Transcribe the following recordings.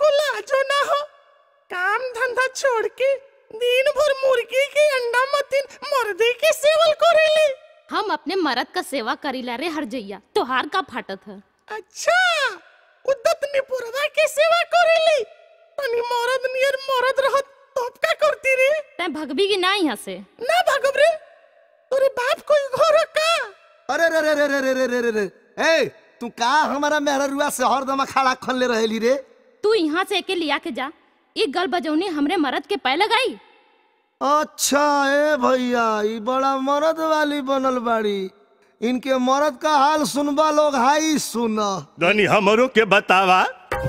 को लाजो ना हो काम धंधा छोड़ के दिन भर मुर्गी के अंडा मतीन मुर्दी के सेवल करेली हम अपने मरद का सेवा करीला रे हर जइया तोहार का फाटत है अच्छा उद्दत निपुरवा के सेवा करेली तनी मरद नियर मरद रहत तब का करती रे तै भगबी की ना यहाँ से ना भागब रे तोरे बाप कोई घर का अरे रे रे रे रे रे रे रे रे रे ए तू का हमारा मेहरुआ से हरदम खड़ा खोलले रहेली रे तू यहाँ से एके लिया के जा ये गल बजौनी हमरे मरद के पै लगाई अच्छा ए भैया ई बड़ा मर्द वाली बनल बाड़ी इनके मर्द का हाल सुनबा लोग हाई सुन धनी हमरो के बतावा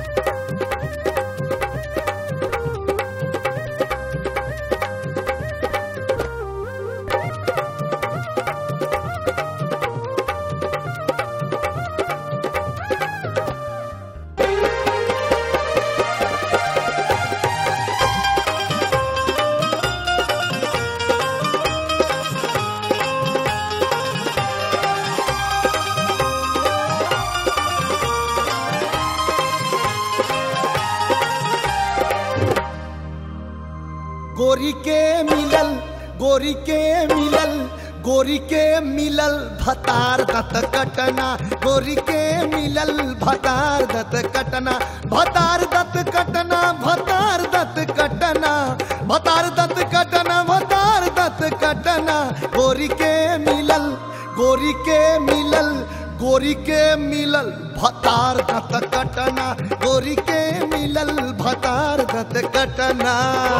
गोरी के मिलल गोरी के मिलल गोरी के मिलल भतार दत कटना गोरी के मिलल भतार दत कटना भतार दत कटना भतार दत कटना भतार दत कटना भतार दत कटना गोरी के मिलल गोरी के मिलल गोरी के मिलल भतार दत कटना गोरी के मिलल भतार दत कटना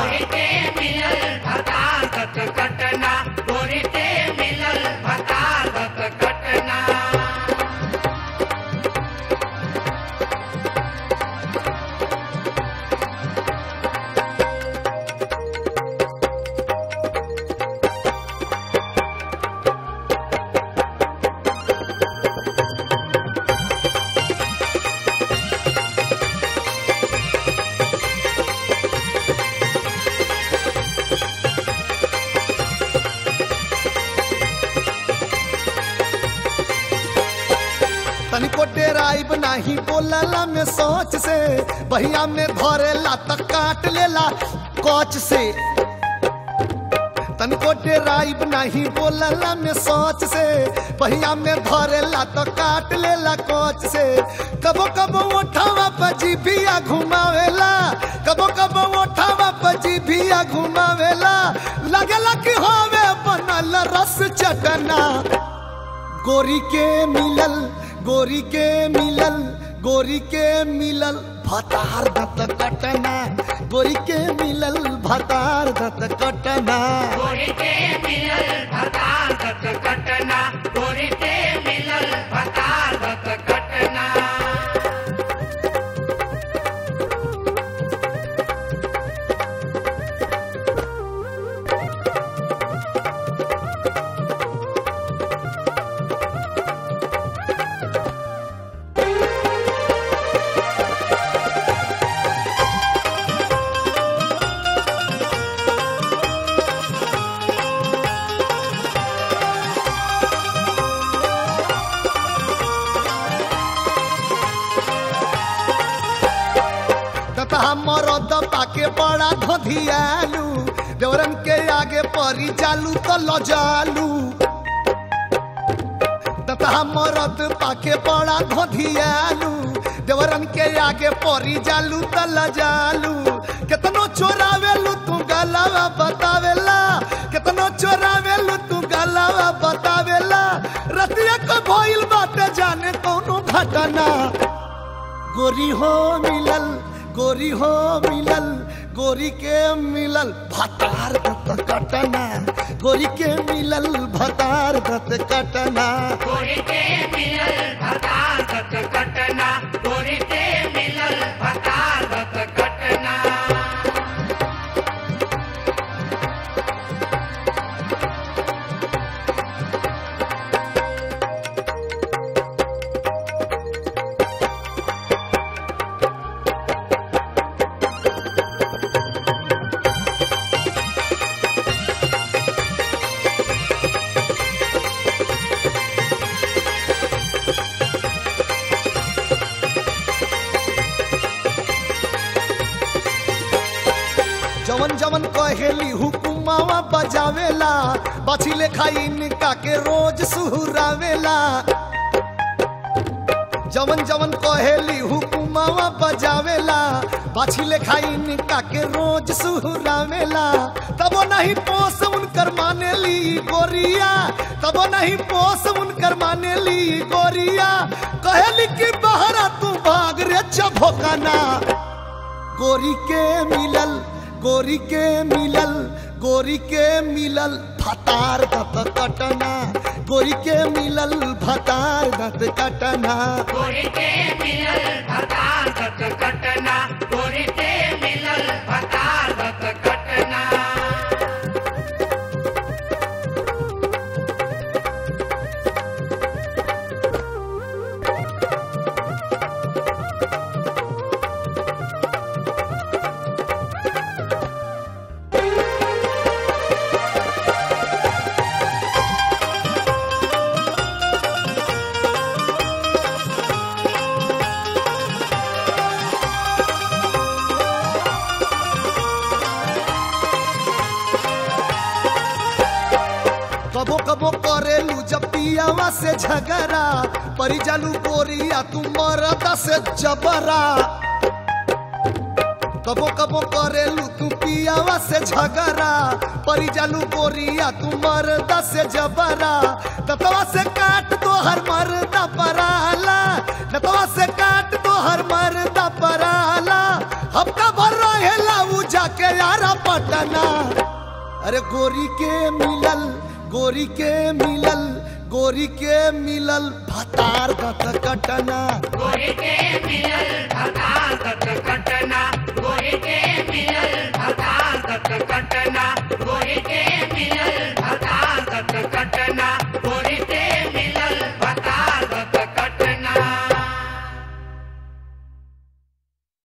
तनिको डेराइब नाही बोलला में सोच से बहिया में धरेला त काट लेला कोच से तनिको डेराइब नाही बोलला में सोच से बहिया में धरेला त काट लेला कोच से कबो कबो उठावा पजी बिया घुमावेला कबो कबो उठावा पजी बिया घुमावेला लगेला कि होवे बनल रस चटना गोरी के मिलल गोरी के मिलल गोरी के मिलल भतार दत कटना गोरी के मिलल भतार दत कटना तथा मरद पाके बड़ा धधियालू देवरन के आगे परी जालू तो लजालू तथा मरद पाके बड़ा धधियालू देवरन के आगे परी जालू तो लजालू केतनो चोरावेलू तू गलावा बतावेला केतनो चोरावेलू तू गलावा बतावेला रतिया को भइल बाटे जाने कौनो घटना गोरी हो मिलल गोरी हो मिलल गोरी के मिलल भतार दत कटना गोरी के मिलल भतार दत कटना जवन जवन कहेली हुकुमावा बजावेला बाछी लेखा इनका के रोज सुहरावेला जवन जवन कहेली हुकुमावा बजावेला बाछी लेखा इनका के रोज सुहरावेला तबो नहीं पोस उनकर मानेली गोरिया तबो नहीं पोस उनकर मानेली गोरिया कहेली कि बहरा तू भाग रे चभोकाना गोरी के मिलल गोरी के मिलल गोरी के मिलल भतार दत कटना गोरी के मिलल भतार दत कटना गोरी के मिलल भतार दत कटना गोरी के मिलल भतार दत कटना कबो कबो करेलू जब पियावा से झगड़ा परी जालू गोरिया तू मरदा से जबरा कबो कबो करेलू तू पियावा से झगड़ा परी जालू गोरिया तू मरदा से जबरा दतवा से काट दो हर मरदा पराला दतवा से काट दो हर मरदा पराला हफ्ता भर रहेला उ जाके यारा पटना अरे गोरी के मिलल गोरी के मिलल गोरी के मिलल भतार दत कटना गोरी के मिलल भतार दत कटना गोरी के मिलल भतार दत कटना गोरी के